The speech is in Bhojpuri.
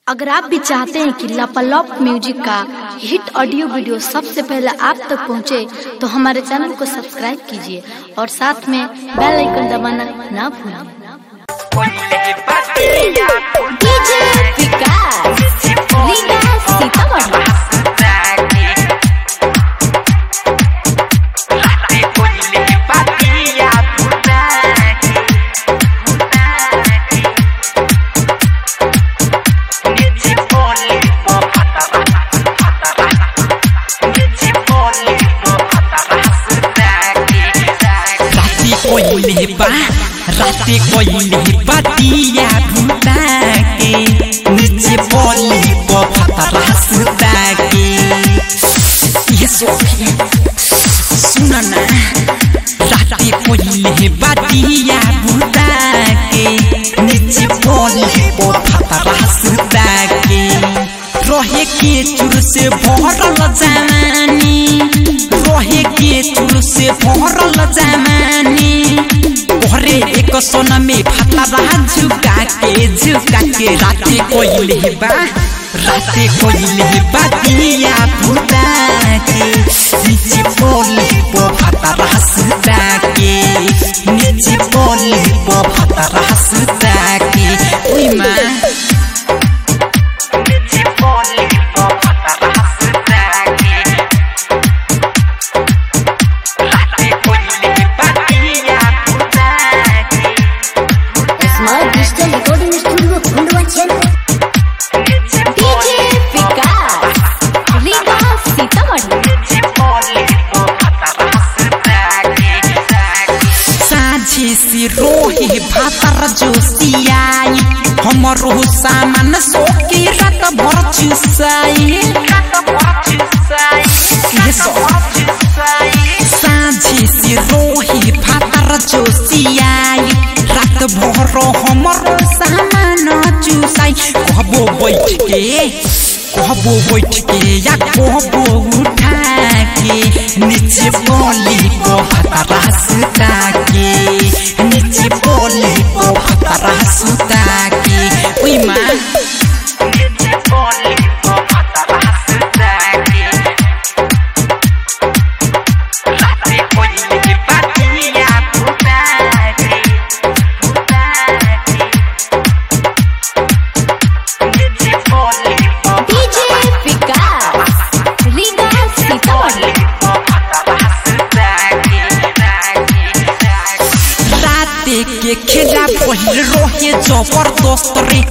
अगर आप भी चाहते हैं कि लापालॉप म्यूजिक का हिट ऑडियो वीडियो सबसे पहले आप तक पहुंचे, तो हमारे चैनल को सब्सक्राइब कीजिए और साथ में बेल आइकन दबाना ना भूलें डीजे विकास लीला सीतामढ़ी राती कोइले बा राती कोइले बातिया भूता के नीचे बोली पफता रास्ता के ये सोफी सुन ना राती कोइले बातिया भूता के नीचे बोली पफता रास्ता के रहे के चुर से भरल जवानी रहे के चुर से भरल जवानी घरे एक सोना में फतरा झुका के झुका के राते कोइले बा राते कोइले बा दिया भूता के नीचे बोली पो फतरा सुता के नीचे बोली पो फतरा सुता के ओई माँ smart digital recording studio Khandwa DJ Vikas Leela Sitamarhi साझे से रोहे भातर जोसियाई हमरो सामान सोके रात भर चुसाई ये सो साझे से रोहे भातर जोसियाई रात भर हमरो सामान चुसाई कहबो बैठ के कहबो बैठ के या कहबो उठा के नीचे बोली को हतरा सुता के नीचे बोली को हतरा सुता के ओई माँ डीजे विकास लीला सीतामढ़ी राते के खेला पहिल रोहे जबरदस्त रे